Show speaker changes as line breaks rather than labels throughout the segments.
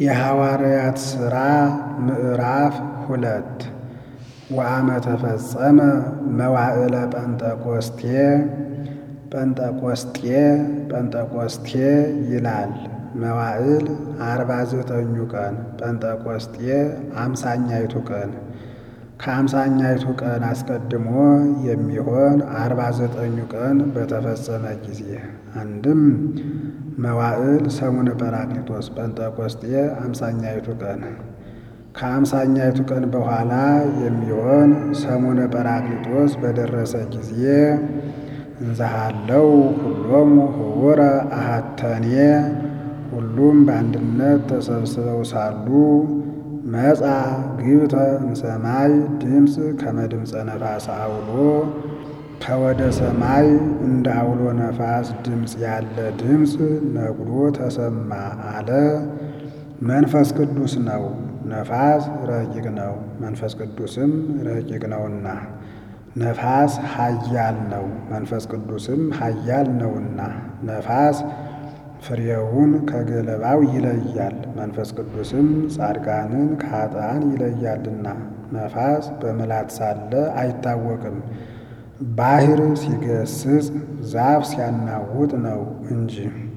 የሐዋርያት ሥራ ምዕራፍ ሁለት ወአመ ተፈጸመ መዋዕለ ጰንጠቆስቴ ጰንጠቆስጤ ጰንጠቆስቴ ይላል። መዋዕል አርባ ዘጠኙ ቀን ጰንጠቆስጤ አምሳኛይቱ ቀን ከአምሳኛይቱ ቀን አስቀድሞ የሚሆን አርባ ዘጠኙ ቀን በተፈጸመ ጊዜ አንድም መዋዕል ሰሙነ ጰራቅሊጦስ ጰንጠቆስጤ አምሳኛይቱ ቀን ከአምሳኛይቱ ቀን በኋላ የሚሆን ሰሙነ ጰራቅሊጦስ በደረሰ ጊዜ እንዘሃለው ሁሎሙ ህውረ አሃተኔ ሁሉም በአንድነት ተሰብስበው ሳሉ መጻ ግብተ እምሰማይ ድምፅ ከመ ድምፀ ነፋስ አውሎ ከወደ ሰማይ እንደ አውሎ ነፋስ ድምፅ ያለ ድምፅ ነግሮ ተሰማ አለ። መንፈስ ቅዱስ ነው። ነፋስ ረቂቅ ነው፣ መንፈስ ቅዱስም ረቂቅ ነውና። ነፋስ ኃያል ነው፣ መንፈስ ቅዱስም ኃያል ነውና። ነፋስ ፍሬውን ከገለባው ይለያል፣ መንፈስ ቅዱስም ጻድቃንን ከኃጥአን ይለያልና። ነፋስ በምልአት ሳለ አይታወቅም፣ ባሕር ሲገስጽ ዛፍ ሲያናውጥ ነው እንጂ።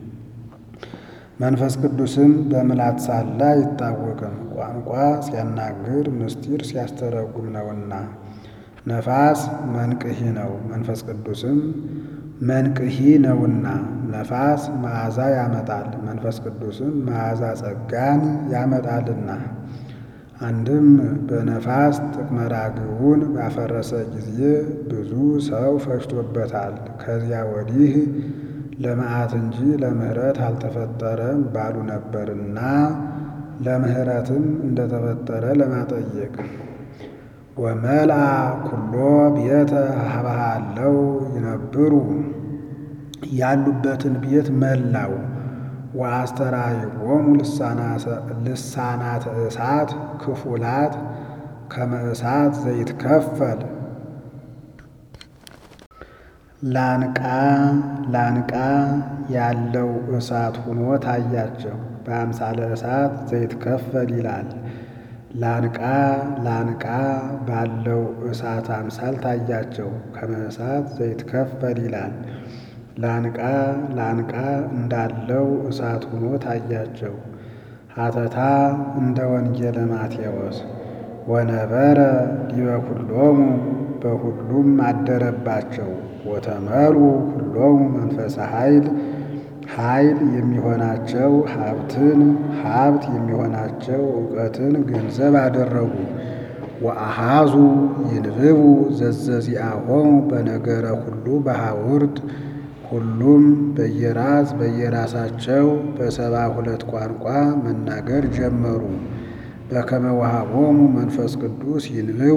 መንፈስ ቅዱስም በምልአት ሳለ አይታወቅም፣ ቋንቋ ሲያናግር ምስጢር ሲያስተረጉም ነውና። ነፋስ መንቅሒ ነው፣ መንፈስ ቅዱስም መንቅሒ ነውና። ነፋስ መዓዛ ያመጣል፣ መንፈስ ቅዱስም መዓዛ ጸጋን ያመጣልና። አንድም በነፋስ ጥቅመ ራግቡን ባፈረሰ ጊዜ ብዙ ሰው ፈጅቶበታል። ከዚያ ወዲህ ለመዓት እንጂ ለምሕረት አልተፈጠረም ባሉ ነበርና ለምሕረትም እንደተፈጠረ ለማጠየቅ ወመልአ ኩሎ ቤተ ሀበሃለው ይነብሩ ያሉበትን ቤት መላው። ወአስተራይቆሙ ልሳናተ እሳት ክፉላት ከመ እሳት ዘይትከፈል ላንቃ ላንቃ ያለው እሳት ሁኖ ታያቸው። በአምሳለ እሳት ዘይትከፈል ይላል። ላንቃ ላንቃ ባለው እሳት አምሳል ታያቸው። ከመ እሳት ዘይትከፈል ይላል። ላንቃ ላንቃ እንዳለው እሳት ሁኖ ታያቸው። ሀተታ እንደ ወንጌለ ማቴዎስ ወነበረ ዲበ ኩሎሙ በሁሉም አደረባቸው። ወተመሩ ሁሎሙ መንፈሰ ኃይል ኃይል የሚሆናቸው ሀብትን ሀብት የሚሆናቸው እውቀትን ገንዘብ አደረጉ። ወአሃዙ ይንብቡ ዘዘዚአሆሙ በነገረ ሁሉ በሐውርት ሁሉም በየራስ በየራሳቸው በሰባ ሁለት ቋንቋ መናገር ጀመሩ። በከመ ወሀቦሙ መንፈስ ቅዱስ ይንብቡ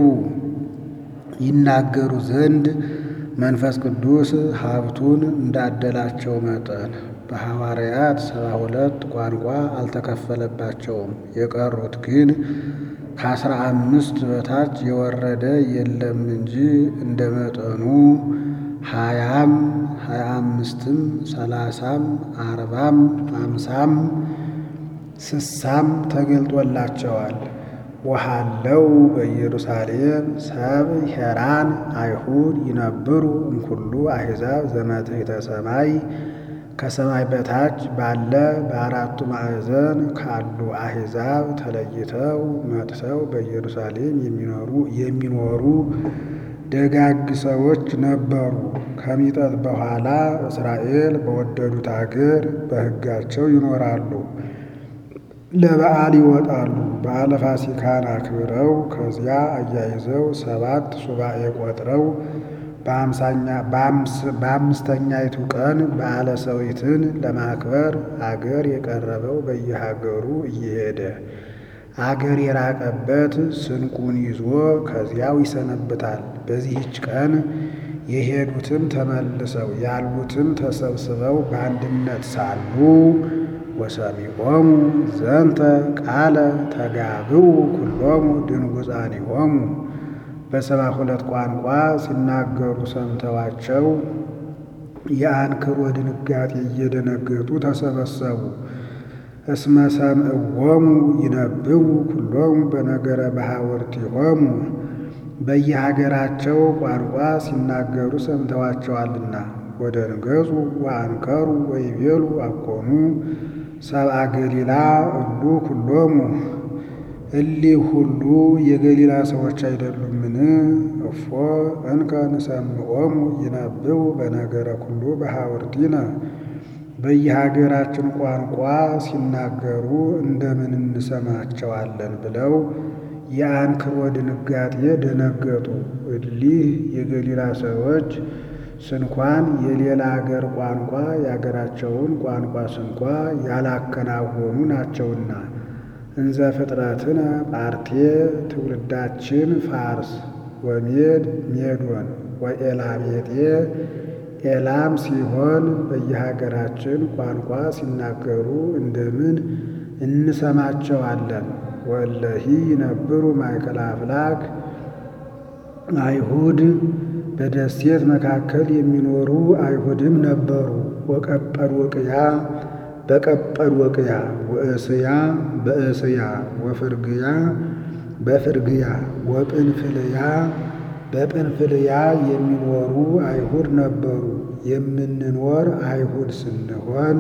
ይናገሩ ዘንድ መንፈስ ቅዱስ ሀብቱን እንዳደላቸው መጠን በሐዋርያት ሰባ ሁለት ቋንቋ አልተከፈለባቸውም። የቀሩት ግን ከአስራ አምስት በታች የወረደ የለም እንጂ እንደ መጠኑ ሀያም ሀያ አምስትም ሰላሳም አርባም አምሳም ስሳም ተገልጦላቸዋል። ወሃለው በኢየሩሳሌም ሰብ ሄራን አይሁድ ይነብሩ እምኩሉ አሕዛብ ዘመትሕተ ሰማይ ከሰማይ በታች ባለ በአራቱ ማዕዘን ካሉ አሕዛብ ተለይተው መጥተው በኢየሩሳሌም የሚኖሩ የሚኖሩ ደጋግ ሰዎች ነበሩ። ከሚጠት በኋላ እስራኤል በወደዱት አገር በሕጋቸው ይኖራሉ። ለበዓል ይወጣሉ። በዓለ ፋሲካን አክብረው ከዚያ አያይዘው ሰባት ሱባኤ ቆጥረው በአምስተኛይቱ ቀን በዓለ ሰዊትን ለማክበር አገር የቀረበው በየሀገሩ እየሄደ አገር የራቀበት ስንቁን ይዞ ከዚያው ይሰነብታል። በዚህች ቀን የሄዱትም ተመልሰው ያሉትም ተሰብስበው በአንድነት ሳሉ ወሰሚዖሙ ዘንተ ቃለ ተጋብኡ ኩሎሙ ድንጉፃኒሆሙ በሰባ ሁለት ቋንቋ ሲናገሩ ሰምተዋቸው የአንክሮ ድንጋጤ እየደነገጡ ተሰበሰቡ። እስመ ሰምዕዎሙ ይነብቡ ኩሎሙ በነገረ ባሕወርቲሆሙ በየሀገራቸው ቋንቋ ሲናገሩ ሰምተዋቸዋልና። ወደንገጹ ወአንከሩ ወይቤሉ አኮኑ ሰብአ ገሊላ እሉ ኩሎሙ እሊህ ሁሉ የገሊላ ሰዎች አይደሉምን? እፎ እንከ ንሰምዖሙ ይነብቡ በነገረ ኩሉ በሐወርቲነ በየሀገራችን ቋንቋ ሲናገሩ እንደምን እንሰማቸዋለን ብለው የአንክሮ ድንጋጤ ደነገጡ። እሊህ የገሊላ ሰዎች ስንኳን የሌላ አገር ቋንቋ የአገራቸውን ቋንቋ ስንኳ ያላከናወኑ ናቸውና እንዘ ፍጥረትነ ጳርቴ ትውልዳችን ፋርስ ወሜድ ሜዶን ወኤላሜጤ ኤላም ሲሆን በየሀገራችን ቋንቋ ሲናገሩ እንደምን እንሰማቸዋለን? ወለሂ ይነብሩ ማእከለ አፍላክ አይሁድ በደሴት መካከል የሚኖሩ አይሁድም ነበሩ። ወቀጰዶቅያ በቀጰዶቅያ ወእስያ በእስያ ወፍርግያ በፍርግያ ወጵንፍልያ በጵንፍልያ የሚኖሩ አይሁድ ነበሩ። የምንኖር አይሁድ ስንሆን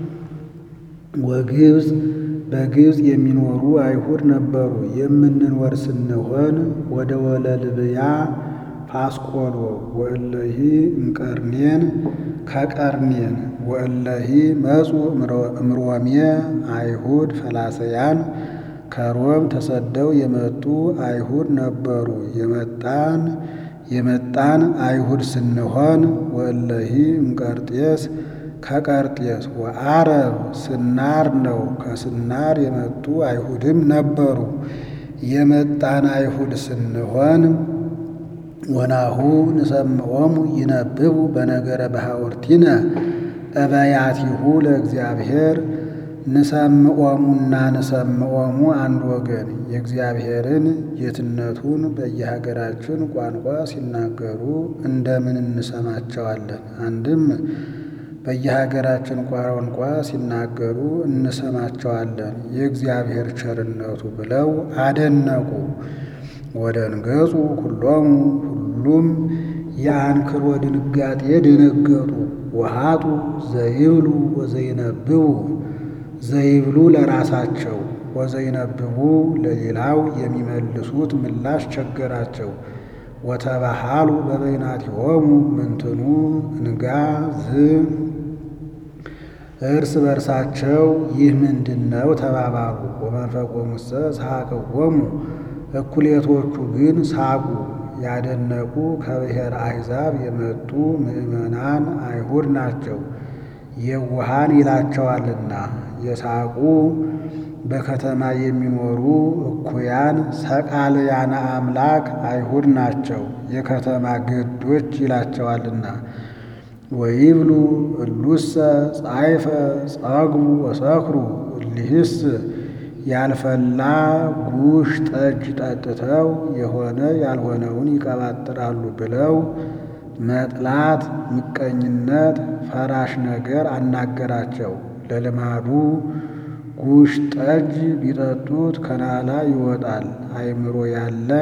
ወግብፅ በግብፅ የሚኖሩ አይሁድ ነበሩ። የምንኖር ስንሆን ወደ ወለልብያ ፋስቆሎ ወእለሂ እምቀርኔን ከቀርኔን ወእለሂ መጹ እምሮሜ አይሁድ ፈላሰያን ከሮም ተሰደው የመጡ አይሁድ ነበሩ። የመጣን የመጣን አይሁድ ስንሆን ወእለሂ እምቀርጤስ ከቀርጤስ ወአረብ ስናር ነው። ከስናር የመጡ አይሁድም ነበሩ። የመጣን አይሁድ ስንሆን ወናሁ ንሰምዖሙ ይነብቡ በነገረ ባሕወርቲነ እበያቲሁ ለእግዚአብሔር ንሰምዖሙና ንሰምዖሙ አንድ ወገን የእግዚአብሔርን ጌትነቱን በየሀገራችን ቋንቋ ሲናገሩ እንደምን እንሰማቸዋለን? አንድም በየሀገራችን ቋንቋ ሲናገሩ እንሰማቸዋለን የእግዚአብሔር ቸርነቱ ብለው አደነቁ። ወደንገጹ ኩሎሙ ሁሉም የአንክሮ ድንጋጤ ደነገጡ። ወሃጡ ዘይብሉ ወዘይነብቡ ዘይብሉ ለራሳቸው ወዘይነብቡ ለሌላው የሚመልሱት ምላሽ ቸገራቸው። ወተባሃሉ በበይናቲሆሙ ምንትኑ እንጋ ዝ እርስ በርሳቸው ይህ ምንድን ነው ተባባሉ። ወመንፈቆሙሰ ሰሐቅዎሙ እኩሌቶቹ ግን ሳቁ። ያደነቁ ከብሔር አሕዛብ የመጡ ምዕመናን አይሁድ ናቸው፣ የዋሃን ይላቸዋልና። የሳቁ በከተማ የሚኖሩ እኩያን ሰቃልያነ አምላክ አይሁድ ናቸው፣ የከተማ ገዶች ይላቸዋልና። ወይብሉ እሉሰ ጻይፈ ጸግቡ ወሰክሩ እሊህስ ያልፈላ ጉሽ ጠጅ ጠጥተው የሆነ ያልሆነውን ይቀባጥራሉ ብለው መጥላት፣ ምቀኝነት፣ ፈራሽ ነገር አናገራቸው። ለልማዱ ጉሽ ጠጅ ቢጠጡት ከናላ ይወጣል። አእምሮ ያለ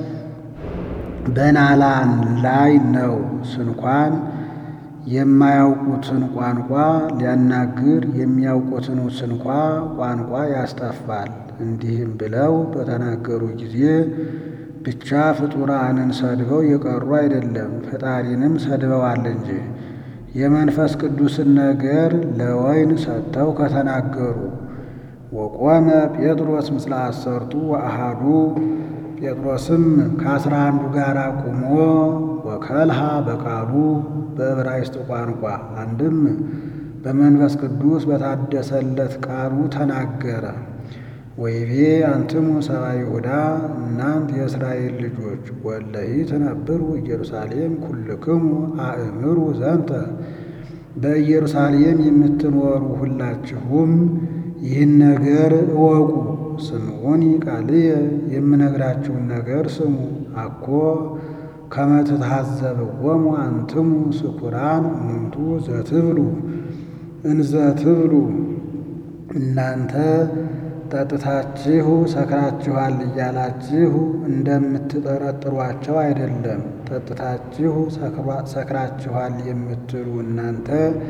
በናላ ላይ ነው። ስንኳን የማያውቁትን ቋንቋ ሊያናግር የሚያውቁትን ስንኳ ቋንቋ ያስጠፋል። እንዲህም ብለው በተናገሩ ጊዜ ብቻ ፍጡራንን ሰድበው የቀሩ አይደለም፣ ፈጣሪንም ሰድበዋል እንጂ የመንፈስ ቅዱስን ነገር ለወይን ሰጥተው ከተናገሩ። ወቆመ ጴጥሮስ ምስለ አሰርቱ ወአሃዱ ጴጥሮስም ከአስራ አንዱ ጋር ቁሞ ወከልሃ በቃሉ በዕብራይስጥ ቋንቋ አንድም በመንፈስ ቅዱስ በታደሰለት ቃሉ ተናገረ። ወይቤ አንትሙ ሰብአ ይሁዳ እናንት የእስራኤል ልጆች ወለሂ ትነብሩ ኢየሩሳሌም ኩልክሙ አእምሩ ዘንተ በኢየሩሳሌም የምትኖሩ ሁላችሁም ይህን ነገር እወቁ። ስምዖኒ ቃልየ የምነግራችሁን ነገር ስሙ። አኮ ከመ ትታዘብዎሙ አንትሙ ስኩራን እሙንቱ ዘትብሉ እንዘ ትብሉ እናንተ ጠጥታችሁ ሰክራችኋል እያላችሁ እንደምትጠረጥሯቸው አይደለም። ጠጥታችሁ ሰክራችኋል የምትሉ እናንተ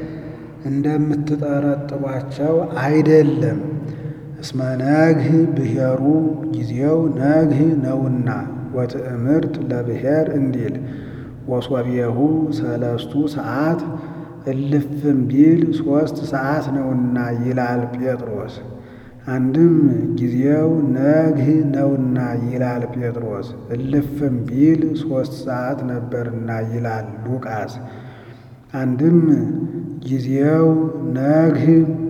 እንደምትጠረጥሯቸው አይደለም። እስመ ነግህ ብሔሩ ጊዜው ነግህ ነውና ወትእምርት ለብሔር እንዲል ወሶብየሁ ሰለስቱ ሰዓት እልፍም ቢል ሦስት ሰዓት ነውና ይላል ጴጥሮስ። አንድም ጊዜው ነግህ ነውና ይላል ጴጥሮስ። እልፍም ቢል ሦስት ሰዓት ነበርና ይላል ሉቃስ። አንድም ጊዜው ነግህ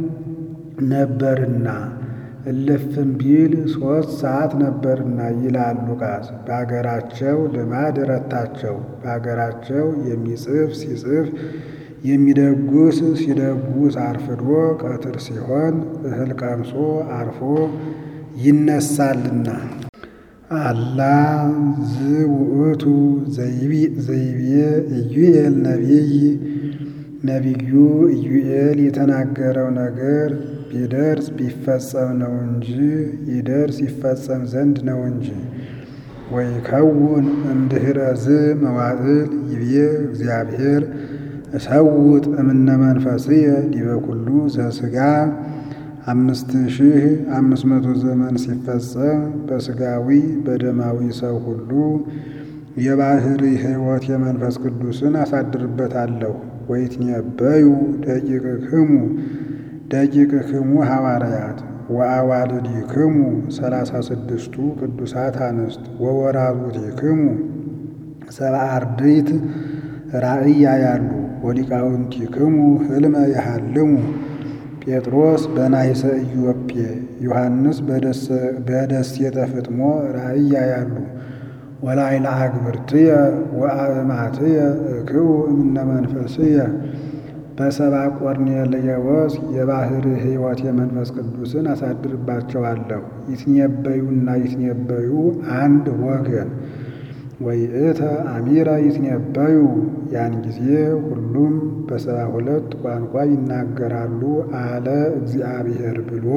ነበርና እልፍም ቢል ሦስት ሰዓት ነበርና ይላል ሉቃስ። በአገራቸው ልማድ ረታቸው። በአገራቸው የሚጽፍ ሲጽፍ የሚደጉስ ሲደጉስ አርፍዶ ቀትር ሲሆን እህል ቀምሶ አርፎ ይነሳልና። አላ ዝውእቱ ዘይቤ ኢዩኤል ነቢይ ነቢዩ ኢዩኤል የተናገረው ነገር ቢደርስ ቢፈጸም ነው እንጂ ይደርስ ይፈጸም ዘንድ ነው እንጂ። ወይከውን እምድኅረ ዝ መዋዕል ይቤ እግዚአብሔር እሰውጥ እምነ መንፈስየ ዲበ ኩሉ ዘሥጋ አምስት ሺህ አምስት መቶ ዘመን ሲፈጸም በሥጋዊ በደማዊ ሰው ሁሉ የባሕሪ ሕይወት የመንፈስ ቅዱስን አሳድርበታለሁ። ወይትነበዩ ደቂቅክሙ ደቂቅክሙ ሐዋርያት ወአዋልዲክሙ ሰላሳ ስድስቱ ቅዱሳት አንስት ወወራዙቲክሙ ሰብአ አርድእት ራእይ ያያሉ ወሊቃውንቲክሙ ሕልመ ያሃልሙ ጴጥሮስ በናይሰ ኢዮጴ ዮሐንስ በደሴተ ፍጥሞ ራእይ ያያሉ ወላይለ አግብርትየ ወአእማትየ እክኡ እምነ መንፈስየ በሰብአ ቆርኔሌዎስ የባሕሪ ሕይወት የመንፈስ ቅዱስን አሳድርባቸዋለሁ። ይትነበዩና ይትነበዩ አንድ ወገን ወይእተ አሚረ ይትነበዩ ያን ጊዜ ሁሉም በሰባ ሁለት ቋንቋ ይናገራሉ አለ እግዚአብሔር ብሎ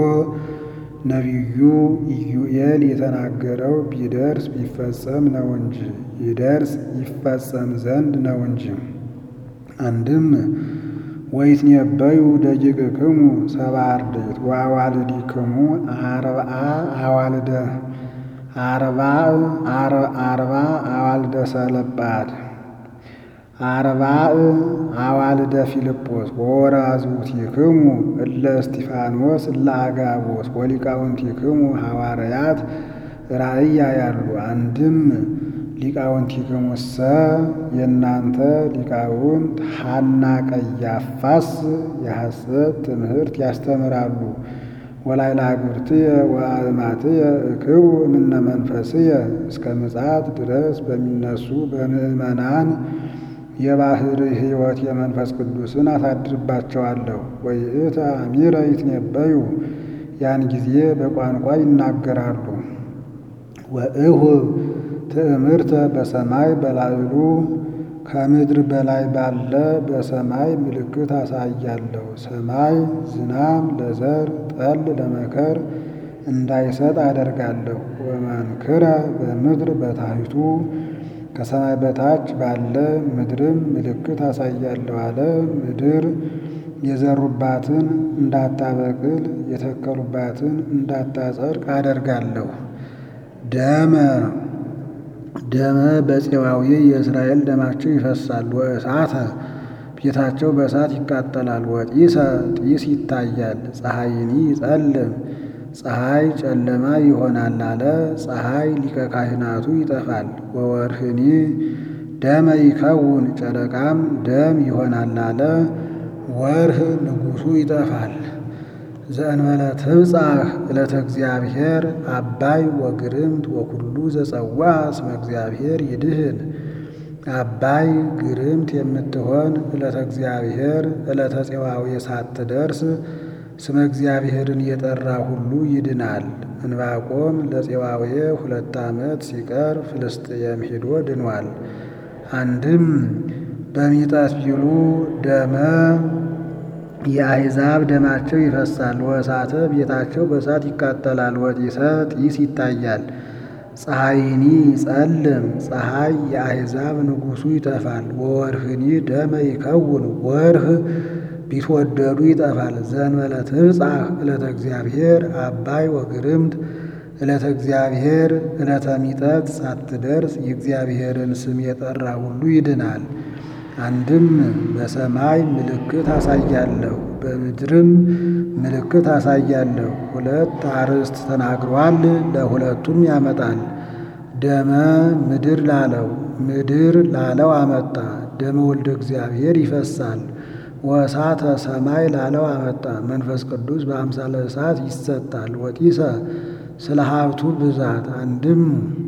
ነቢዩ ኢዩኤል የተናገረው ቢደርስ ቢፈጸም ነው እንጂ ይደርስ ይፈጸም ዘንድ ነው እንጂ። አንድም ወይትነበዩ ደቂቅክሙ ሰብአ አርድእት ወአዋልዲክሙ አርብዓ አዋልደ አርባዕ አርባ አዋልደ ሰለጳድ አርባዕ አዋልደ ፊልጶስ ወወራዙቲክሙ እለ እስጢፋኖስ እለ አጋቦስ ወሊቃውንቲክሙ ሐዋርያት ራእይ ያያሉ። አንድም ሊቃውንቲክሙሰ የእናንተ ሊቃውንት ሐና ቀያፋስ የሐሰት ትምህርት ያስተምራሉ። ወላይለ አግብርትየ ወአእማትየ እክቡ እምነ መንፈስየ እስከ ምጽአት ድረስ በሚነሱ በምእመናን የባሕሪ ሕይወት የመንፈስ ቅዱስን አሳድርባቸዋለሁ። ወይእተ አሚረ ይትነበዩ ያን ጊዜ በቋንቋ ይናገራሉ። ወእሁብ ትእምርተ በሰማይ በላዕሉ ከምድር በላይ ባለ በሰማይ ምልክት አሳያለሁ። ሰማይ ዝናም ለዘር ጠል ለመከር እንዳይሰጥ አደርጋለሁ። ወመንክረ በምድር በታሕቱ ከሰማይ በታች ባለ ምድርም ምልክት አሳያለሁ አለ። ምድር የዘሩባትን እንዳታበቅል የተከሉባትን እንዳታጸድቅ አደርጋለሁ። ደመ ደመ በፄዋዊ የእስራኤል ደማቸው ይፈሳል። ወእሳተ ቤታቸው በእሳት ይቃጠላል። ወጢሰ ጢስ ይታያል። ፀሐይኒ ይጸልም ፀሐይ ጨለማ ይሆናል አለ። ፀሐይ ሊቀ ካህናቱ ይጠፋል። ወወርህኒ ደመ ይከውን ጨረቃም ደም ይሆናል አለ። ወርህ ንጉሡ ይጠፋል። ዘእንበለ ትብጻሕ ዕለተ እግዚአብሔር አባይ ወግርምት ወኩሉ ዘጸዋ እስመ እግዚአብሔር ይድህን። አባይ ግርምት የምትሆን ዕለተ እግዚአብሔር ዕለተ ፄዋዌ ሳትደርስ ስመ እግዚአብሔርን የጠራ ሁሉ ይድናል። እንባቆም ለፄዋዌ ሁለት ዓመት ሲቀር ፍልስጥኤም ሄዶ ድኗል። አንድም በሚጠት ቢሉ ደመ የአሕዛብ ደማቸው ይፈሳል። ወእሳተ ቤታቸው በእሳት ይቃጠላል። ወጢሰ ጢስ ይታያል። ፀሐይኒ ይጸልም ፀሐይ የአሕዛብ ንጉሡ ይጠፋል። ወወርህኒ ደመ ይከውን ወርህ ቢትወደዱ ይጠፋል። ዘእንበለ ትብጻሕ ዕለተ እግዚአብሔር አባይ ወግርምት ዕለተ እግዚአብሔር ዕለተ ሚጠት ሳትደርስ የእግዚአብሔርን ስም የጠራ ሁሉ ይድናል። አንድም በሰማይ ምልክት አሳያለሁ፣ በምድርም ምልክት አሳያለሁ። ሁለት አርዕስት ተናግሯል፣ ለሁለቱም ያመጣል። ደመ ምድር ላለው ምድር ላለው አመጣ። ደመ ወልደ እግዚአብሔር ይፈሳል። ወእሳተ ሰማይ ላለው አመጣ። መንፈስ ቅዱስ በአምሳለ እሳት ይሰጣል። ወጢሰ ስለ ሀብቱ ብዛት አንድም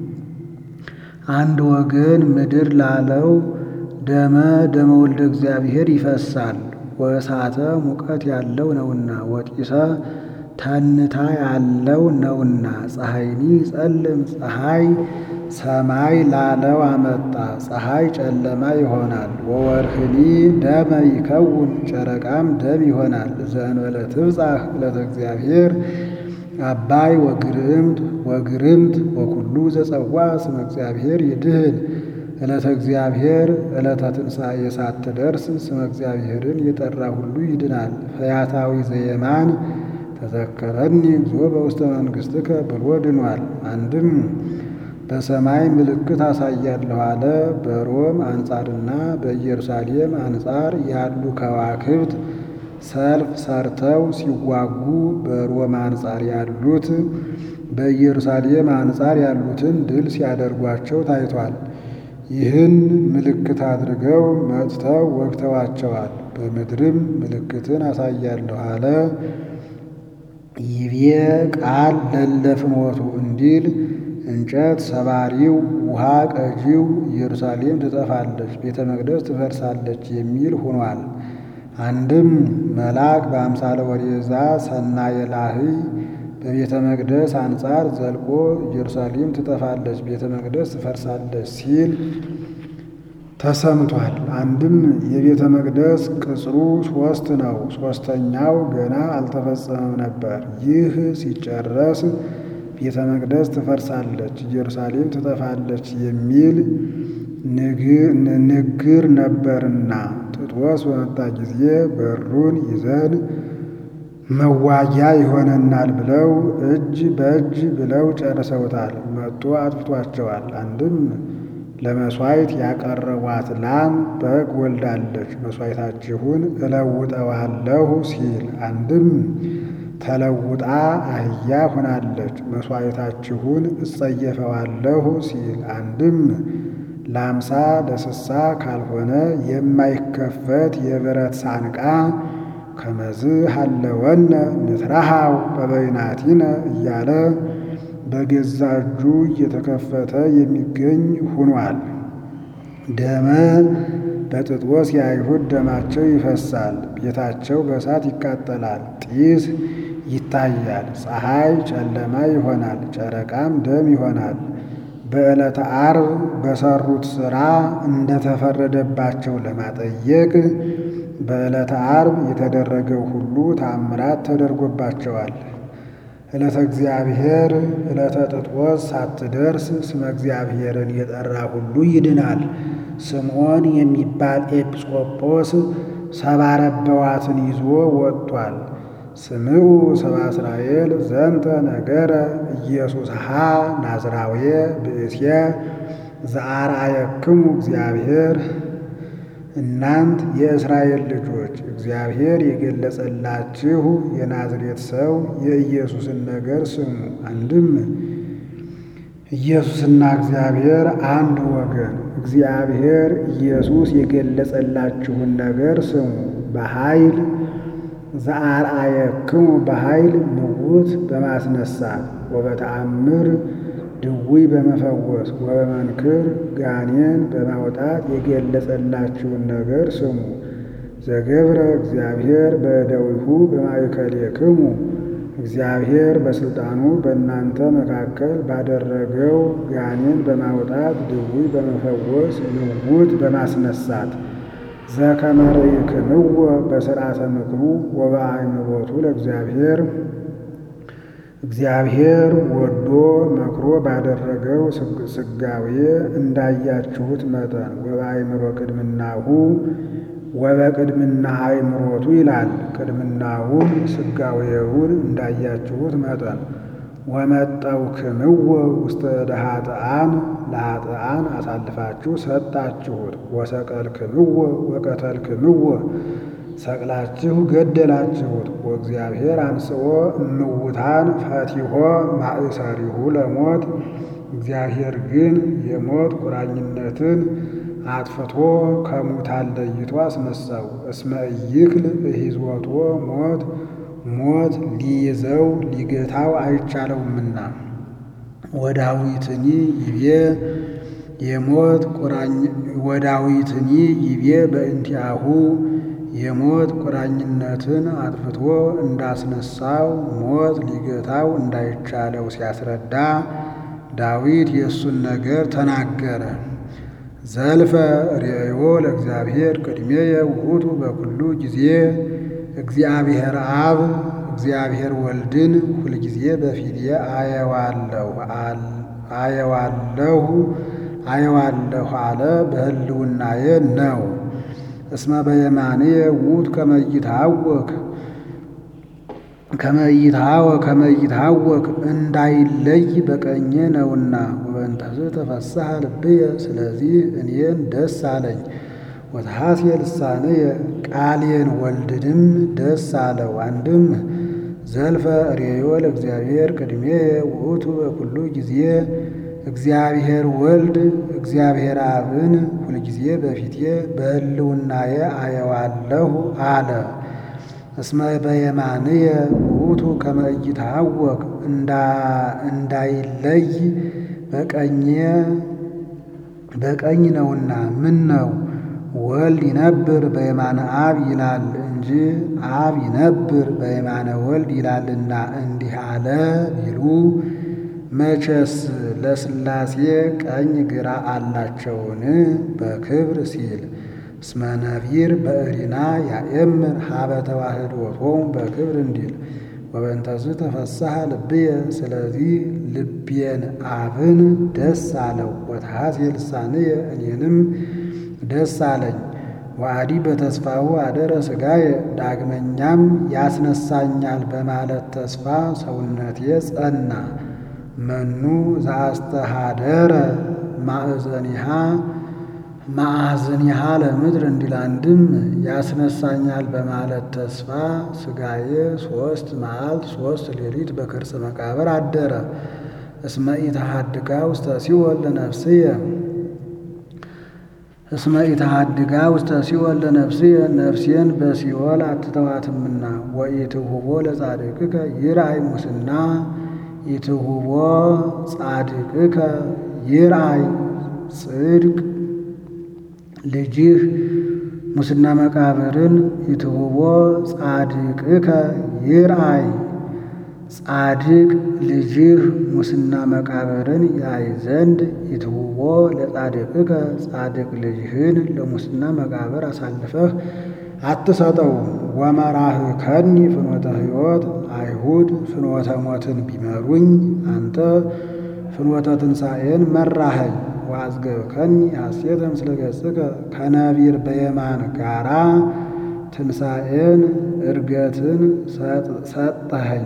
አንድ ወገን ምድር ላለው ደመ ደመ ወልደ እግዚአብሔር ይፈሳል። ወእሳተ ሙቀት ያለው ነውና ወጢሰ ተንታ ያለው ነውና። ፀሐይኒ ጸልም ፀሐይ ሰማይ ላለው አመጣ። ፀሐይ ጨለማ ይሆናል። ወወርህኒ ደመ ይከውን ጨረቃም ደም ይሆናል። ዘእንበለ ትብጻሕ ዕለተ እግዚአብሔር አባይ ወግርምት ወግርምት ወኩሉ ዘጸዋ ስመ እግዚአብሔር ይድህን ዕለተ እግዚአብሔር ዕለተ ትንሣኤ ሳትደርስ ስመ እግዚአብሔርን የጠራ ሁሉ ይድናል። ፈያታዊ ዘየማን ተዘከረኒ እግዚኦ በውስተ መንግሥትከ ብሎ ድኗል። አንድም በሰማይ ምልክት አሳያለሁ አለ። በሮም አንጻርና በኢየሩሳሌም አንጻር ያሉ ከዋክብት ሰልፍ ሰርተው ሲዋጉ በሮም አንጻር ያሉት በኢየሩሳሌም አንጻር ያሉትን ድል ሲያደርጓቸው ታይቷል። ይህን ምልክት አድርገው መጥተው ወግተዋቸዋል። በምድርም ምልክትን አሳያለሁ አለ። ይቤ ቃል ለለፍኖቱ እንዲል እንጨት ሰባሪው ውሃ ቀጂው ኢየሩሳሌም ትጠፋለች፣ ቤተ መቅደስ ትፈርሳለች የሚል ሆኗል። አንድም መልአክ በአምሳለ ወሬዛ ሰናየ ላህይ በቤተ መቅደስ አንጻር ዘልቆ ኢየሩሳሌም ትጠፋለች፣ ቤተ መቅደስ ትፈርሳለች ሲል ተሰምቷል። አንድም የቤተ መቅደስ ቅጽሩ ሶስት ነው፣ ሶስተኛው ገና አልተፈጸመም ነበር። ይህ ሲጨረስ ቤተ መቅደስ ትፈርሳለች፣ ኢየሩሳሌም ትጠፋለች የሚል ንግር ነበርና ጥጦስ በመጣ ጊዜ በሩን ይዘን መዋጊያ ይሆነናል ብለው እጅ በእጅ ብለው ጨርሰውታል። መጥቶ አጥፍቷቸዋል። አንድም ለመሥዋዕት ያቀረቧት ላም በግ ወልዳለች፣ መሥዋዕታችሁን እለውጠዋለሁ ሲል፣ አንድም ተለውጣ አህያ ሆናለች፣ መሥዋዕታችሁን እጸየፈዋለሁ ሲል፣ አንድም ለአምሳ ለስሳ ካልሆነ የማይከፈት የብረት ሳንቃ ከመዝ ሀለወነ ንትረሃው በበይናቲነ እያለ በገዛ እጁ እየተከፈተ የሚገኝ ሁኗል። ደመ በጥጦስ የአይሁድ ደማቸው ይፈሳል፣ ቤታቸው በእሳት ይቃጠላል፣ ጢስ ይታያል፣ ፀሐይ ጨለማ ይሆናል፣ ጨረቃም ደም ይሆናል። በዕለተ ዓርብ በሰሩት ሥራ እንደተፈረደባቸው ለማጠየቅ በዕለተ ዓርብ የተደረገው ሁሉ ታምራት ተደርጎባቸዋል። ዕለተ እግዚአብሔር ዕለተ ጥጦስ ሳትደርስ ስመ እግዚአብሔርን የጠራ ሁሉ ይድናል። ስምዖን የሚባል ኤጲስቆጶስ ሰባ ረበዋትን ይዞ ወጥቷል። ስምዑ ሰባ እስራኤል ዘንተ ነገረ ኢየሱስሃ ናዝራዊ ብእሴ ዘአርአየክሙ እግዚአብሔር እናንት የእስራኤል ልጆች እግዚአብሔር የገለጸላችሁ የናዝሬት ሰው የኢየሱስን ነገር ስሙ። አንድም ኢየሱስና እግዚአብሔር አንድ ወገን፣ እግዚአብሔር ኢየሱስ የገለጸላችሁን ነገር ስሙ። በኃይል ዘአርአየክሙ በኃይል ምውት በማስነሳት ወበተአምር ድውይ በመፈወስ ወበመንክር ጋኔን በማውጣት የገለጸላችሁን ነገር ስሙ። ዘገብረ እግዚአብሔር በእደዊሁ በማእከሌክሙ እግዚአብሔር በሥልጣኑ በእናንተ መካከል ባደረገው ጋኔን በማውጣት ድውይ በመፈወስ ምውት በማስነሳት ዘከመ ርኢክምዎ በሥርዓተ ምክሩ ወበአእምሮቱ ለእግዚአብሔር እግዚአብሔር ወዶ መክሮ ባደረገው ስጋዌ እንዳያችሁት መጠን ወበአእምሮ ቅድምናሁ ወበቅድምና አእምሮቱ ይላል። ቅድምናውን ስጋዌውን እንዳያችሁት መጠን ወመጠውክምዎ ውስተ ደኃጥኣን ለኃጥኣን አሳልፋችሁ ሰጣችሁት። ወሰቀልክምዎ ወቀተልክምዎ ሰቅላችሁ ገደላችሁት። ወእግዚአብሔር አንስኦ እምውታን ፈቲሖ ማእሰሪሁ ለሞት እግዚአብሔር ግን የሞት ቁራኝነትን አጥፍቶ ከሙታን ለይቶ አስነሳው። እስመ ኢይክል እሂዝወቶ ሞት ሞት ሊይዘው ሊገታው አይቻለውምና። ወዳዊትኒ ይቤ የሞት ቁራኝ ወዳዊትኒ ይቤ በእንቲአሁ የሞት ቁራኝነትን አጥፍቶ እንዳስነሳው ሞት ሊገታው እንዳይቻለው ሲያስረዳ ዳዊት የእሱን ነገር ተናገረ። ዘልፈ ርእዮ ለእግዚአብሔር ቅድሜየ ውእቱ በኩሉ ጊዜ እግዚአብሔር አብ እግዚአብሔር ወልድን ሁልጊዜ በፊቴ አየዋለሁ አየዋለሁ አየዋለሁ አለ። በሕልውናዬ ነው። እስመ በየማንየ ውእቱ ከመ ይትሐወክ ከመ ይትሐወክ እንዳይለይ በቀኜ ነውና። ወበእንተዝ ተፈስሐ ልብየ ስለዚህ እኔን ደስ አለኝ። ወተሐስየ ልሳንየ ቃሌን ወልድንም ደስ አለው። አንድም ዘልፈ ርእዮ ለእግዚአብሔር ቅድሜየ ውእቱ በኩሉ ጊዜ እግዚአብሔር ወልድ እግዚአብሔር አብን ሁልጊዜ በፊቴ በሕልውናዬ አየዋለሁ አለ። እስመ በየማንየ ውእቱ ከመ ኢይትሐወክ እንዳይለይ በቀኜ በቀኝ ነውና። ምን ነው ወልድ ይነብር በየማነ አብ ይላል እንጂ አብ ይነብር በየማነ ወልድ ይላልና እንዲህ አለ ቢሉ መቼስ ለሥላሴ ቀኝ ግራ አላቸውን? በክብር ሲል እስመ ነቢር በእሪና ያኤምር ሀበ ተዋህዶቶሙ በክብር እንዲል ወበእንተዝ ተፈስሐ ልብየ ስለዚህ ልቤን አብን ደስ አለው። ወተሐስየ ልሳንየ እኔንም ደስ አለኝ። ወአዲ በተስፋው አደረ ሥጋየ ዳግመኛም ያስነሳኛል በማለት ተስፋ ሰውነቴ ጸና። መኑ ዘአስተሃደረ ማእዘኒሃ ማዕዝኒሃ ለምድር እንዲል አንድም ያስነሳኛል በማለት ተስፋ ሥጋዬ ሦስት መዓልት ሦስት ሌሊት በከርሰ መቃብር አደረ። እስመ ኢተሃድጋ ውስተ ሲኦል ለነፍስየ እስመ ኢተሃድጋ ውስተ ሲኦል ለነፍስየ ነፍሴን በሲኦል አትተዋትምና። ወኢትሁቦ ለጻድቅከ ይርአይ ሙስና ኢትሁቦ ጻድቅከ ይርአይ ጽድቅ ልጅህ ሙስና መቃብርን ኢትሁቦ ጻድቅከ ይርአይ ጻድቅ ልጅህ ሙስና መቃብርን ያይ ዘንድ ኢትሁቦ ለጻድቅከ ጻድቅ ልጅህን ለሙስና መቃብር አሳልፈህ አትሰጠው። ወመራህከኒ ፍኖተ ሕይወት አይሁድ ፍኖተ ሞትን ቢመሩኝ አንተ ፍኖተ ትንሣኤን መራኸኝ። ወአዝገብከኒ ሐሴተ ምስለ ገጽከ ከነቢር በየማን ጋራ ትንሣኤን እርገትን ሰጠኸኝ።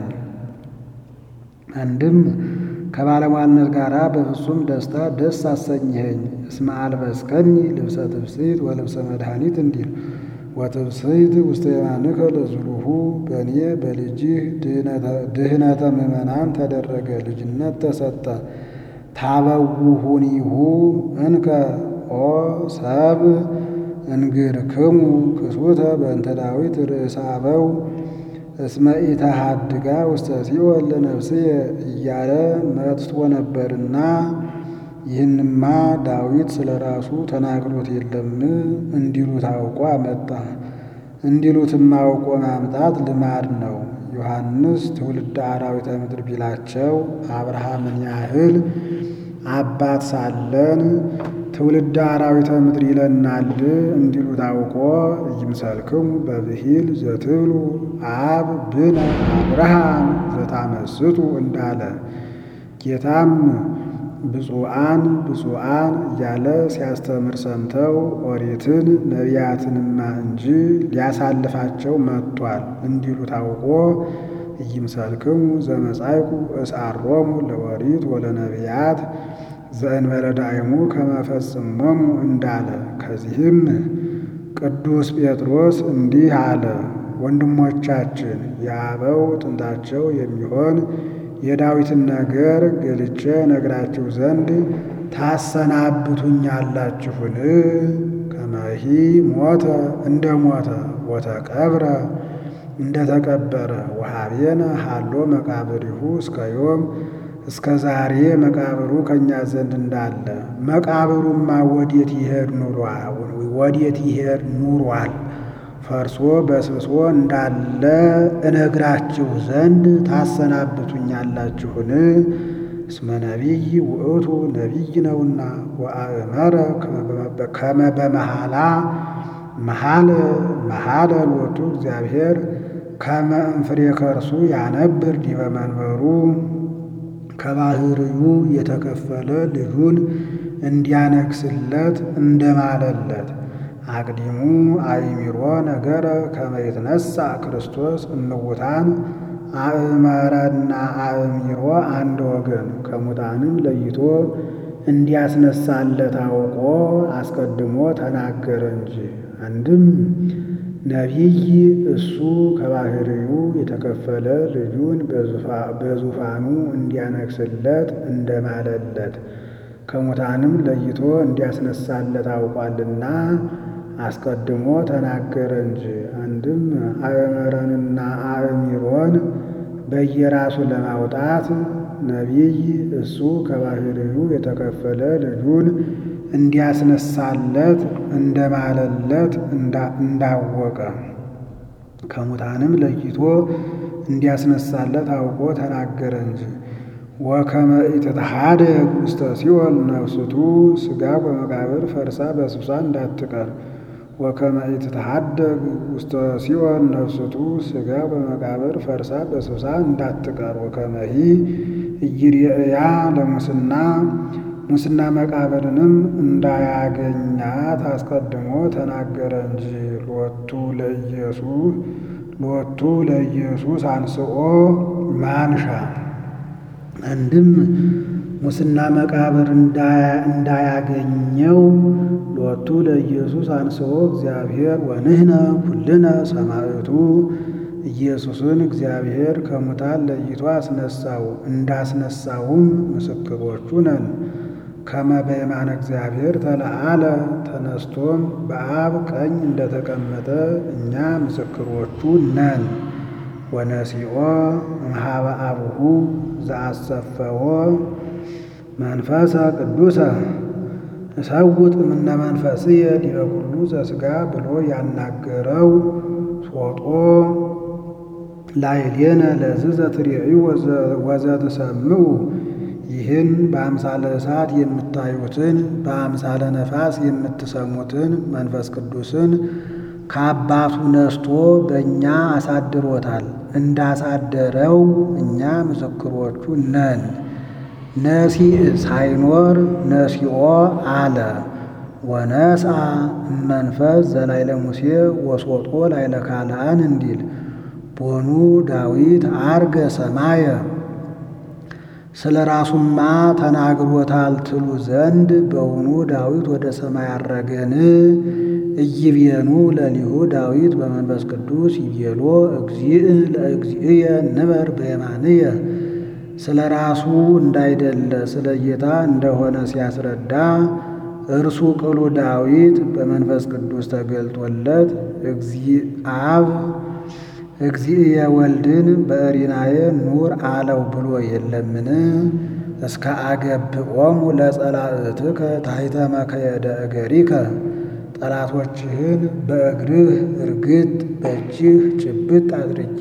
አንድም ከባለሟልነት ጋራ በፍጹም ደስታ ደስ አሰኝኸኝ። እስመ አልበስከኒ ልብሰ ትፍስሕት ወልብሰ መድኃኒት እንዲል ወትፍስሕት ውስተ የማንከ ለዝሉሁ በእኔ በልጅህ ድህነተ ምእመናን ተደረገ፣ ልጅነት ተሰጠ። ታበውሁኒሁ እንከ ኦ ሰብ እንግርክሙ ክሱተ በእንተ ዳዊት ርእሰ አበው እስመ ኢተሃድጋ ውስተ ሲኦል ለነፍስየ እያለ መጥቶ ነበርና ይህንማ ዳዊት ስለ ራሱ ተናግሮት የለም እንዲሉት አውቆ አመጣ። እንዲሉትም አውቆ ማምጣት ልማድ ነው። ዮሐንስ ትውልደ አራዊተ ምድር ቢላቸው አብርሃምን ያህል አባት ሳለን ትውልደ አራዊተ ምድር ይለናል እንዲሉ ታውቆ እይምሰልክሙ በብሂል ዘትብሉ አብ ብነ አብርሃም ዘታመስጡ እንዳለ ጌታም ብፁዓን ብፁዓን እያለ ሲያስተምር ሰምተው ኦሪትን ነቢያትንማ እንጂ ሊያሳልፋቸው መጥቷል እንዲሉ ታውቆ እይምሰልክሙ ዘመጻይኩ እስአሮሙ ለኦሪት ወለነቢያት ዘእንበለ ዳይሙ ከመፈጽሞሙ እንዳለ። ከዚህም ቅዱስ ጴጥሮስ እንዲህ አለ። ወንድሞቻችን የአበው ጥንታቸው የሚሆን የዳዊትን ነገር ገልጬ ነግራችሁ ዘንድ ታሰናብቱኛላችሁን? ከመሂ ሞተ እንደ ሞተ ወተቀብረ እንደ ተቀበረ ወሀቤነ ሀሎ መቃብሪሁ እስከ ዮም እስከ ዛሬ መቃብሩ ከእኛ ዘንድ እንዳለ መቃብሩማ ወዴት ይሄድ ኑሯል? ወዴት ይሄድ ኑሯል? ፈርሶ በስብሶ እንዳለ እነግራችሁ ዘንድ ታሰናብቱኛላችሁን? እስመ ነቢይ ውእቱ ነቢይ ነውና ወአእመረ ከመ በመሃላ መሃለ መሃለ ሎቱ እግዚአብሔር ከመ እምፍሬ ከርሱ ያነብር ዲበ መንበሩ ከባህርዩ የተከፈለ ልጁን እንዲያነግስለት እንደማለለት አቅዲሙ አእሚሮ ነገረ ከመ ይትነሣ ክርስቶስ እምውታን አእመረና አእሚሮ አንድ ወገን ከሙታንም ለይቶ እንዲያስነሳለት አውቆ አስቀድሞ ተናገረ እንጂ። አንድም ነቢይ እሱ ከባህርዩ የተከፈለ ልጁን በዙፋኑ እንዲያነግስለት እንደማለለት ከሙታንም ለይቶ እንዲያስነሳለት አውቋልና አስቀድሞ ተናገረ እንጂ። አንድም አእመረንና አእሚሮን በየራሱ ለማውጣት ነቢይ እሱ ከባህርዩ የተከፈለ ልጁን እንዲያስነሳለት እንደማለለት እንዳወቀ ከሙታንም ለይቶ እንዲያስነሳለት አውቆ ተናገረ እንጂ። ወከመ ኢትትሐደግ ውስተ ሲኦል ነፍስቱ ሥጋ በመቃብር ፈርሳ በስብሳ እንዳትቀር ወከመ ኢትትሐደግ ውስተ ሲኦል ነፍስቱ ሥጋ በመቃብር ፈርሳ በስብሳ እንዳትቀር ወከመሂ ኢይርኤያ ለሙስና ሙስና መቃብርንም እንዳያገኛት አስቀድሞ ተናገረ እንጂ። ሎቱ ለኢየሱስ ሎቱ ለኢየሱስ አንስኦ ማንሻ አንድም ሙስና መቃብር እንዳያገኘው ሎቱ ለኢየሱስ አንስኦ እግዚአብሔር ወንህነ ኩልነ ሰማዕቱ ኢየሱስን እግዚአብሔር ከሙታን ለይቶ አስነሳው። እንዳስነሳውም ምስክሮቹ ነን። ከመ በየማነ እግዚአብሔር ተለዓለ ተነስቶም በአብ ቀኝ እንደተቀመጠ እኛ ምስክሮቹ ነን። ወነሲኦ እምኀበ አቡሁ ዘአሰፈዎ መንፈሰ ቅዱሰ እሰውጥ እምነ መንፈስየ ዲበ ኩሉ ዘሥጋ ብሎ ያናገረው ሶጦ ላዕሌነ ለዝ ዘትሬዩ ወዘትሰምዑ ይህን በአምሳለ እሳት የምታዩትን በአምሳለ ነፋስ የምትሰሙትን መንፈስ ቅዱስን ከአባቱ ነስቶ በእኛ አሳድሮታል። እንዳሳደረው እኛ ምስክሮቹ ነን። ነሲእ ሳይኖር ነሲኦ አለ። ወነስአ እመንፈስ ዘላይለ ሙሴ ወሶጦ ላይለ ካልአን እንዲል ቦኑ ዳዊት አርገ ሰማየ ስለ ራሱማ ተናግሮታል ትሉ ዘንድ በውኑ ዳዊት ወደ ሰማይ አረገን? እይቤኑ ለሊሁ ዳዊት በመንፈስ ቅዱስ ይቤሎ እግዚእ ለእግዚእየ ንበር በየማንየ ስለ ራሱ እንዳይደለ ስለ ጌታ እንደሆነ ሲያስረዳ እርሱ ቅሉ ዳዊት በመንፈስ ቅዱስ ተገልጦለት አብ እግዚእየ ወልድን በእሪናየ ኑር አለው ብሎ የለምን? እስከ አገብኦሙ ለጸላእትከ ታሕተ መከየደ እገሪከ ጠላቶችህን በእግርህ እርግጥ በእጅህ ጭብጥ አድርጌ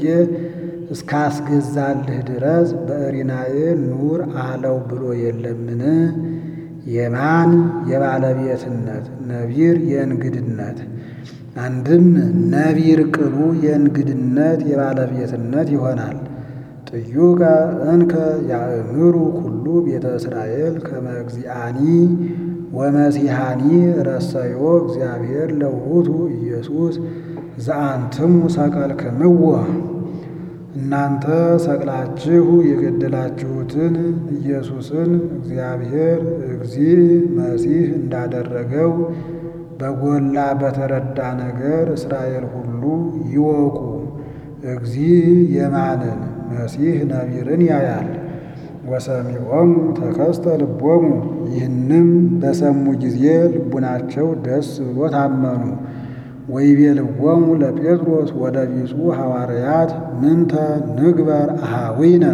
እስካስገዛልህ ድረስ በእሪናዬ ኑር አለው ብሎ የለምን? የማን የባለቤትነት ነቢር የእንግድነት አንድም ነቢር ቅሉ የእንግድነት የባለቤትነት ይሆናል። ጥዩቀ እንከ ያእምሩ ኩሉ ቤተ እስራኤል ከመ እግዚአኒ ወመሲሐኒ ረሰዮ እግዚአብሔር ለውእቱ ኢየሱስ ዘአንትሙ ሰቀልክምዎ። እናንተ ሰቅላችሁ የገደላችሁትን ኢየሱስን እግዚአብሔር እግዚእ መሲሕ እንዳደረገው በጎላ በተረዳ ነገር እስራኤል ሁሉ ይወቁ። እግዚእ የማንን መሲሕ ነቢርን ያያል። ወሰሚዖሙ ተከስተ ልቦሙ ይህንም በሰሙ ጊዜ ልቡናቸው ደስ ብሎ ታመኑ። ወይቤልዎሙ ለጴጥሮስ ወደ ቢጹ ሐዋርያት ምንተ ንግበር አሃዊነ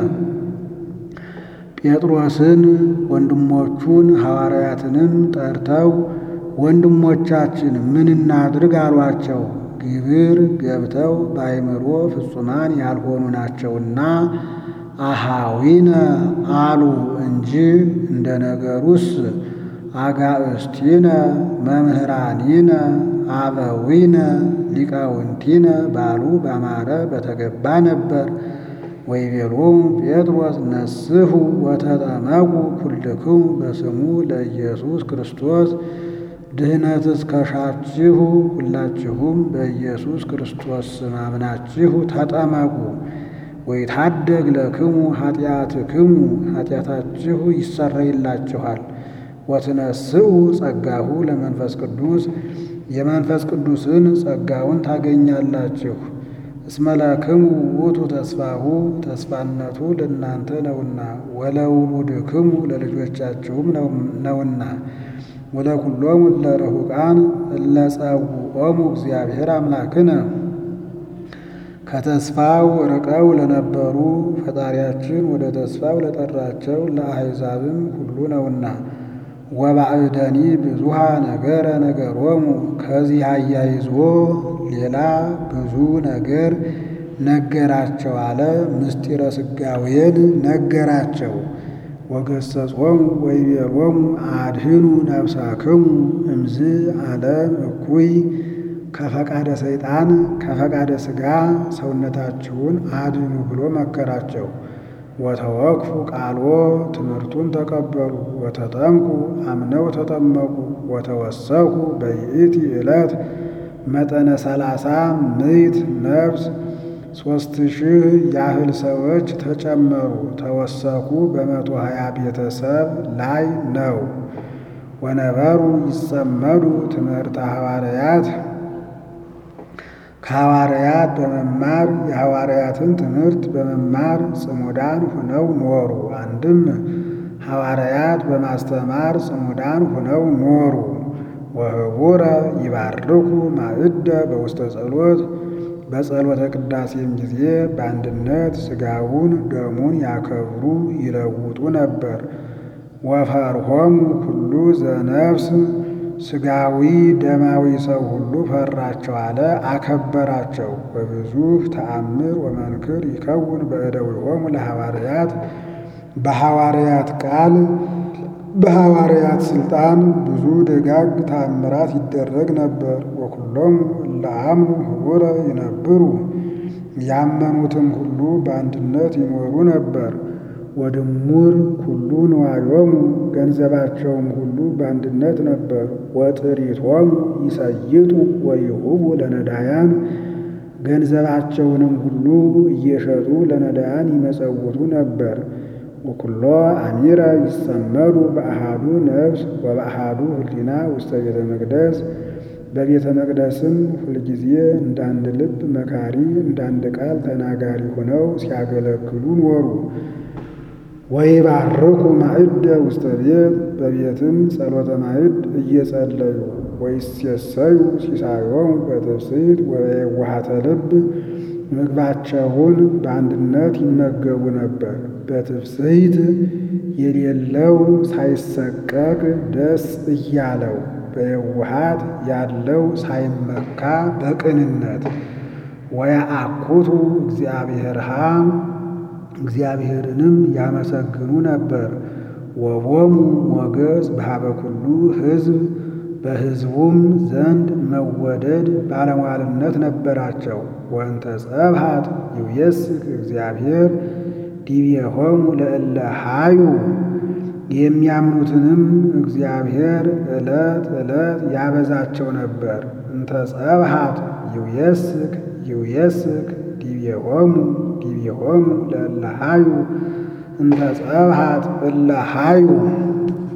ጴጥሮስን ወንድሞቹን ሐዋርያትንም ጠርተው ወንድሞቻችን ምን እናድርግ አሏቸው። ግብር ገብተው በአይምሮ ፍጹማን ያልሆኑ ናቸውና አሃዊነ አሉ እንጂ እንደ ነገሩስ አጋእስቲነ መምህራኒነ አበዊነ ሊቃውንቲነ ባሉ ባማረ በተገባ ነበር። ወይቤሎሙ ጴጥሮስ ነስሑ ወተጠመቁ ኩልክሙ በስሙ ለኢየሱስ ክርስቶስ ድህነትስ ከሻችሁ ሁላችሁም በኢየሱስ ክርስቶስ ስም አምናችሁ ተጠመቁ። ወይታደግ ለክሙ ኃጢአትክሙ ኃጢአታችሁ ይሰረይላችኋል። ወትነስኡ ጸጋሁ ለመንፈስ ቅዱስ የመንፈስ ቅዱስን ጸጋውን ታገኛላችሁ። እስመ ለክሙ ውእቱ ተስፋሁ ተስፋነቱ ለእናንተ ነውና፣ ወለውሉድክሙ ለልጆቻችሁም ነውና ወለኩሎሙ ለርሑቃን እለጸውዖሙ እግዚአብሔር አምላክነ ከተስፋው ርቀው ለነበሩ ፈጣሪያችን ወደ ተስፋው ለጠራቸው ለአሕዛብም ሁሉ ነውና። ወባዕደኒ ብዙሃ ነገረ ነገሮሙ ከዚህ አያይዞ ሌላ ብዙ ነገር ነገራቸው አለ። ምስጢረ ሥጋዌን ነገራቸው። ወገሰጾሙ ወይቤሎሙ አድህኑ ነፍሳክሙ እምዝ ዓለም እኩይ ከፈቃደ ሰይጣን ከፈቃደ ሥጋ ሰውነታችሁን አድኑ ብሎ መከራቸው። ወተወክፉ ቃሎ ትምህርቱን ተቀበሉ። ወተጠምቁ አምነው ተጠመቁ። ወተወሰኩ በይእቲ ዕለት መጠነ ሰላሳ ምዕት ነፍስ ሦስት ሺህ ያህል ሰዎች ተጨመሩ። ተወሰኩ በመቶ ሀያ ቤተሰብ ላይ ነው። ወነበሩ ይጸመዱ ትምህርተ ሐዋርያት ከሐዋርያት በመማር የሐዋርያትን ትምህርት በመማር ጽሙዳን ሁነው ኖሩ። አንድም ሐዋርያት በማስተማር ጽሙዳን ሁነው ኖሩ። ወህቡረ ይባርኩ ማዕደ በውስተ ጸሎት በጸሎተ ቅዳሴም ጊዜ በአንድነት ሥጋውን ደሙን ያከብሩ ይለውጡ ነበር። ወፈርሆሙ ኩሉ ዘነፍስ ሥጋዊ ደማዊ ሰው ሁሉ ፈራቸው አለ አከበራቸው። በብዙ ተአምር ወመንክር ይከውን በእደዊሆሙ ለሐዋርያት በሐዋርያት ቃል በሐዋርያት ሥልጣን ብዙ ደጋግ ተአምራት ይደረግ ነበር። ወኩሎሙ ለአምኑ ህቡረ ይነብሩ ያመኑትም ሁሉ በአንድነት ይኖሩ ነበር። ወድሙር ኩሉ ንዋዮሙ ገንዘባቸውም ሁሉ በአንድነት ነበር። ወጥሪቶሙ ይሰይጡ ወይሁቡ ለነዳያን ገንዘባቸውንም ሁሉ እየሸጡ ለነዳያን ይመጸውቱ ነበር። ወኩሎ አሚረ ይሰመዱ በአሃዱ ነፍስ ወበአሃዱ ህሊና ውስተ ቤተ መቅደስ በቤተ መቅደስም ሁልጊዜ እንዳንድ ልብ መካሪ እንዳንድ ቃል ተናጋሪ ሆነው ሲያገለግሉ ኖሩ። ወይባርኩ ማዕደ ውስተ ቤት በቤትም ጸሎተ ማዕድ እየጸለዩ ወይሴሰዩ ሲሳዮሙ በትፍስሕት ወበየዋሃተ ልብ ምግባቸውን በአንድነት ይመገቡ ነበር። በትፍስሕት የሌለው ሳይሰቀቅ ደስ እያለው በየዋሃት ያለው ሳይመካ በቅንነት ወያአኩቱ እግዚአብሔርሃ እግዚአብሔርንም ያመሰግኑ ነበር። ወቦሙ ሞገስ በሀበ ኩሉ ሕዝብ በሕዝቡም ዘንድ መወደድ ባለሟልነት ነበራቸው። ወእንተ ጸብሐት ይውየስክ እግዚአብሔር ዲቤሆሙ ለእለ ሀዩ የሚያምኑትንም እግዚአብሔር ዕለት ዕለት ያበዛቸው ነበር። እንተ ጸብሐት ይውየስክ ይውየስክ ዲቤሆሙ ዲቤሆሙ ለእለ ሀዩ እንተ ጸብሐት እለ ሀዩ